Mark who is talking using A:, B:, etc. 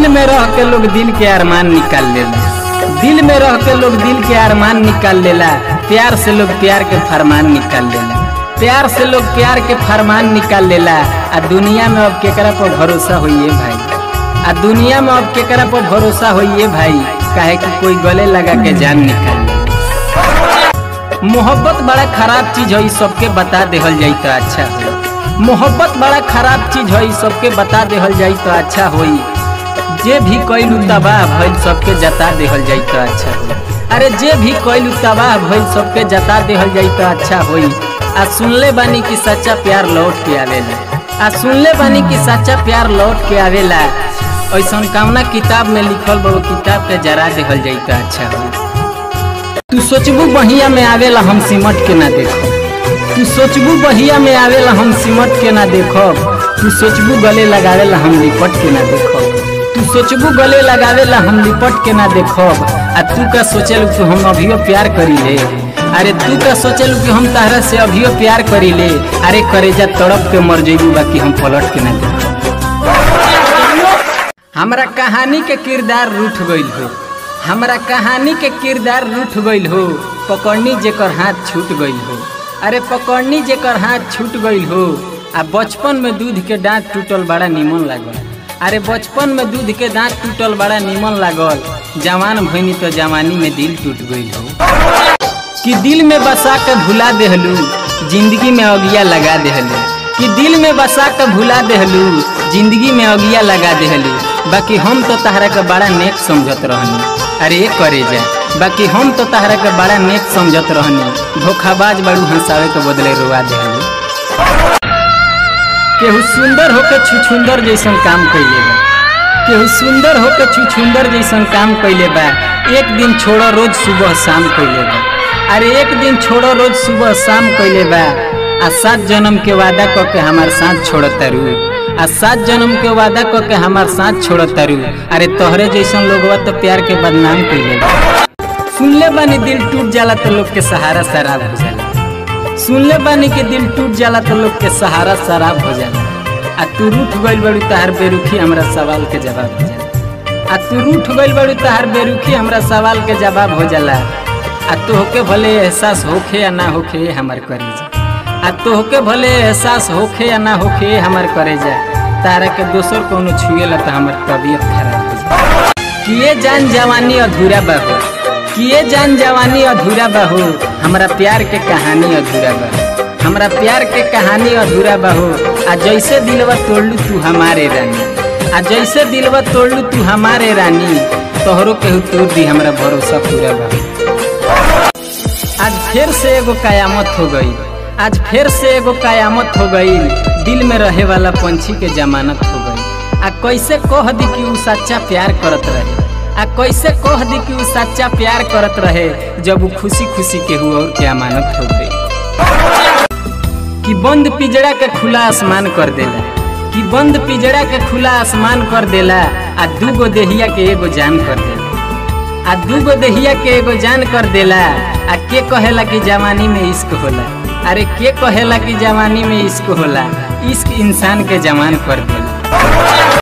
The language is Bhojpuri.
A: दिल में रह के लोग दिल के अरमान निकाल लेला दिल में रह के लोग दिल के अरमान निकाल लेला प्यार से लोग प्यार के फरमान निकाल लेला प्यार से लोग प्यार के फरमान निकाल लेला आ दुनिया में अब केकरा पर भरोसा होइए भाई आ दुनिया में अब केकरा पर भरोसा होइए भाई काहे कि कोई गले लगा के जान निकाल ले मोहब्बत बड़ा खराब चीज है सबके बता देहल जाई तो अच्छा हो मोहब्बत बड़ा खराब चीज है सबके बता देहल जाई तो अच्छा होई जे भी कैलू तबाह भइल सबके जता देहल जाई तो अच्छा होई अरे जे भी कैलू तबाह भइल सबके जता देहल जाई तो अच्छा होई आ सुनले बानी कि सच्चा प्यार लौट के आवेला आ सुनले बानी कि सच्चा प्यार लौट के आवेला ऐसा कामना किताब में लिखल बा वो किताब के जरा देहल जाई तो अच्छा होई तू सोचबू बहिया में आवेला हम सिमट के ना देखो तू सोचबू बहिया में आवेला हम सिमट के ना देखो तू सोचबू गले लगावेला हम लिपट के ना देखो तू सोचबू गले लगावेला हम लिपट के ना देखो आ तू का सोचल कि हम अभियो प्यार करी ले अरे तू का सोचल कि हम तहरा से अभियो प्यार करी ले अरे करेजा तड़प के मर जेबू बाकी हम पलट के ना देखो हमरा कहानी के किरदार रूठ गइल हो हमरा कहानी के किरदार रूठ गइल हो पकड़नी जेकर हाथ छूट गइल हो अरे पकड़नी जेकर हाथ छूट गइल हो आ बचपन में दूध के दांत टूटल बड़ा निमन लागल अरे बचपन में दूध के दांत टूटल बड़ा निमन लागल जवान भइनी तो जवानी में दिल टूट गइल हो कि दिल में बसा के भुला देहलू जिंदगी में अगिया लगा देहलू कि दिल में बसा के भुला देहलू जिंदगी में अगिया लगा देहलू बाकी हम तो तहरा के बड़ा नेक समझत रहनी अरे ये करे जा बाकी हम तो तहरा के बड़ा नेक समझत रहनी धोखाबाज बड़ू हंसावे के बदले रुआ देहलू केहू सुंदर होके छुछुंदर जैसन काम कैले बा केहू सुंदर होके छुछुंदर जैसन काम कैले बा एक दिन छोड़ो रोज सुबह शाम कैले बा अरे एक दिन छोड़ो रोज सुबह शाम कैले बा आ सात जन्म के वादा क के हमार साथ छोड़ता रू आ सात जन्म के वादा क के हमार साथ छोड़ता रू अरे तोहरे जैसन लोगवा तो प्यार के बदनाम कैले बा सुनले बानी दिल टूट जाला तो लोग के सहारा शराब हो जाला सुनले बानी के दिल टूट जाला तो लोग के सहारा शराब हो जाला आ तू रूठ गइल बड़ी तहार बेरुखी हमरा सवाल के जवाब हो जाला आ तू रूठ गइल बड़ी तहार बेरुखी हमरा सवाल के जवाब हो जाला आ तोहके भले एहसास होखे या ना होखे हमर करे जा आ तोहके भले एहसास होखे या ना होखे हमर करे जा तारा के दोसर कोनो छुएला तो हमर तबीयत खराब हो जा किए जान जवानी अधूरा बाबू किए जान जवानी अधूरा बाहू हमरा प्यार के कहानी अधूरा बा हमरा प्यार के कहानी अधूरा बाहू आ जैसे दिलवा तोड़लू तू हमारे रानी आ जैसे दिलवा तोड़लू तू हमारे रानी तोहरो केहू तोड़ दी हमरा भरोसा पूरा बा आज फिर से एगो कयामत हो गई आज फिर से एगो कयामत हो गई दिल में रहे वाला पंछी के जमानत हो गई आ कैसे कह दी कि उ सच्चा प्यार करत रहे आ कैसे कह दी कि उ सच्चा प्यार करत रहे जब वो खुशी खुशी केहू और के अमानत हो गई कि बंद पिजड़ा के खुला आसमान कर देला कि बंद पिजड़ा के खुला आसमान कर देला आ दूगो देहिया के एगो जान कर देला आ दूगो देहिया के एगो जान कर देला आ के कहेला कि जवानी में इश्क होला अरे के कहेला कि जवानी में इश्क होला इश्क इंसान के जवान कर देला